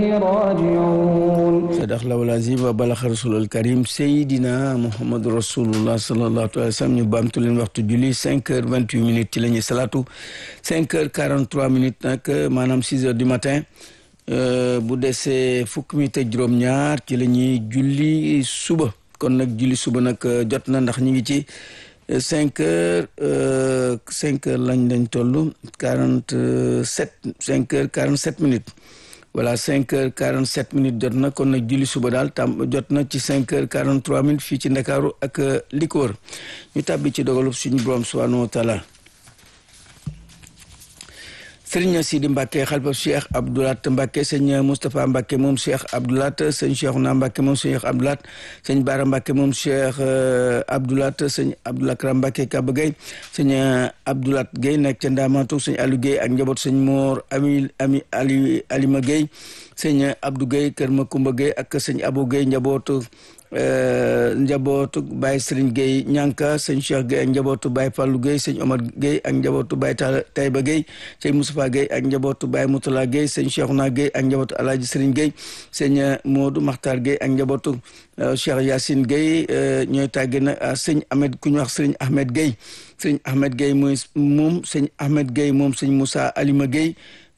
راجعون sadax lawal azim wa balaxa rasulul karim seydina mouhamadou rasulullah sallallahu alayhi wa sallam ñu baamtu leen waxtu julli cinq heures vingt huit minutes ci la ñuy salaatu cinq heures quarante trois minutes nag maanaam six heures du matin bu desee fukk minutes ak juróom-ñaar ci la ñuy julli suba kon nag julli suba nag jot na ndax ñu ngi ci cinq heures cinq heures lañ lañ toll quarante sept cinq heures quarante sept minutes voilà cinq heures quarante sept minutes jot na kon nag julli suba daal tam jot na ci cinq heures quarante trois minutes fii ci ndakaaru ak li ko wër ñu tàbbi ci dogalub suñu borom subhanahu wa taala sëriñ Sidi Mbacke xalifa Cheikh Abdoulat Mbacke sëñ Moustapha Mbacke moom Cheikh Abdoulat sëñ Cheikhouna Mbacke moom Cheikh Abdoulat sëñ Bara Mbacke moom Cheikh Abdoulat sëñ Abdoulakram Mbacke Kaba Gueye sëñ Abdoulat Gueye nekk ca Ndamatu sëñ Aliou Gueye ak njaboot sëñ Mor Ami Ami Ali Alima Gueye sëñ Abdou Gueye Kër Makumba Gueye ak sëñ Abou Gueye njabootu njabootu Baye Serigne Gueye ñànka sëñ Cheikh Gueye ak njabootu Baye Fallou Gueye sëñ Omar Gueye ak njabootu Baye Taïba Gueye sëñ Moustapha Gueye ak njabootu Baye Moutala Gueye sëñ Cheikhouna Gueye ak njabootu Alhaji Serigne Gueye sëñ Modou Makhtar Gueye ak njabootu Cheikh Yacine Gueye ñooy tàgge na sëñ Ahmed ku ñu wax sëñ Ahmed Gueye sëñ Ahmed Gueye mooy moom sëñ Ahmed Gueye moom sëñ Moussa Alima Gueye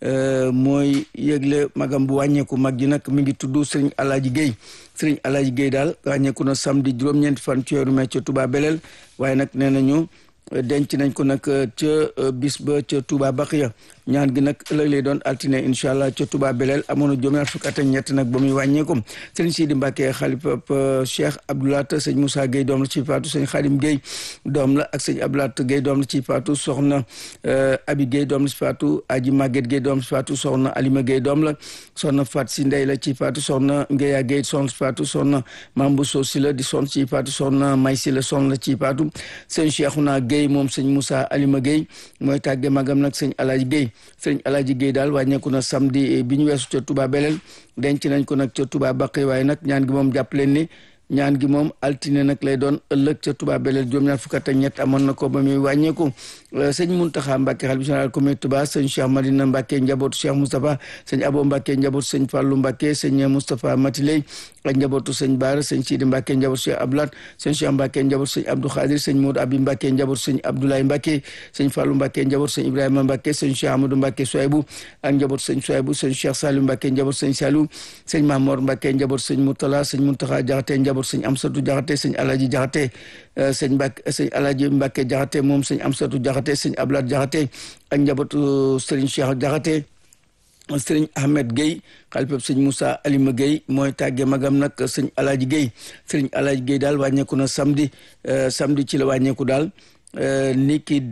mooy yëgle magam bu wàññeeku mag ji nag mi ngi tudd sëriñ Alaaji Guèye sëriñ Alaaji Guèye daal wàññeeku na samedi juróom-ñeenti fan ci weeru mai ca Touba Belel waaye nag nee nañu denc nañ ko nag ca bis ba ca Touba Baqiya ñaan gi nag ëllëg lay doon altine incha allah ca Touba Belel amoon na juróom-ñaar fukk at ak ñett nag ba muy wàññeeku sëriñ Sidi Mbacke xalifa Cheikh Abdoulat sëñ Moussa Gueye doom la ci faatu sëñ Khadim Gueye doom la ak sëñ Abdoulat Gueye doom la ci faatu soxna Abi Gueye doom la ci faatu Aji Maguette Gueye doom la ci faatu soxna Alima Gueye doom la soxna Fat Si Ndey la ci faatu soxna Ngeya Gueye soxna ci faatu soxna Mambu So Si la di soxna ci faatu soxna May Si la soxna la ci faatu sëñ Cheikhouna Gueye moom sëñ Moussa Alima Gueye mooy tàgge magam nag sëñ Alaaji Gueye sëñ Alaaji Gueye daal wàññeeku na samedi bi ñu weesu ca Touba Belel denc nañ ko nag ca Touba Baqi waaye nag ñaan gi moom jàpp leen ni ñaan gi moom altine nag lay doon ëllëg ca Touba Belel juróom-ñaar fukk ak ñett amoon na ko ba muy wàññeeku sëñ Muntaxa Mbàkke xalifa général comité Touba sëñ Cheikh Madina Mbàkke njabootu Cheikh Moustapha sëñ Abo Mbàkke njabootu sëñ Fàllu Mbàkke sëñ Moustapha Matiley ak njabootu sëñ Baara sëñ Sidi Mbàkke njabootu Cheikh Abdoulaat sëñ Cheikh Mbàkke njabootu sëñ Abdou Khadir sëñ Modou Abi Mbàkke njabootu sëñ Abdoulaye Mbàkke sëñ Fàllu Mbàkke njabootu sëñ Ibrahima Mbàkke sëñ Cheikh Amadou Mbàkke Soybu ak njabootu sëñ Soybu sëñ Cheikh Salim Mbàkke njabootu sëñ Salu sëñ Mamor Mbàkke njabootu sëñ Moutala sëñ Muntaxa Jaxate njabootu sëñ Amsatu Jaxate sëñ Alaji Jaxate sëñ Mbàkke sëñ Alaji Mbàkke Jaxate moom sëñ Amsatu Jaxate sëñ Ablaat Jaxate ak njabootu sëriñ Cheikh Jaxate sëriñ Ahmed Gueye xalifab sëñ Moussa Alima Gueye mooy tàgge magam nag sëñ Alaaji Gueye sëriñ Alaaji Gueye daal wàññeeku na samedi samedi ci la wàññeeku daal ni ki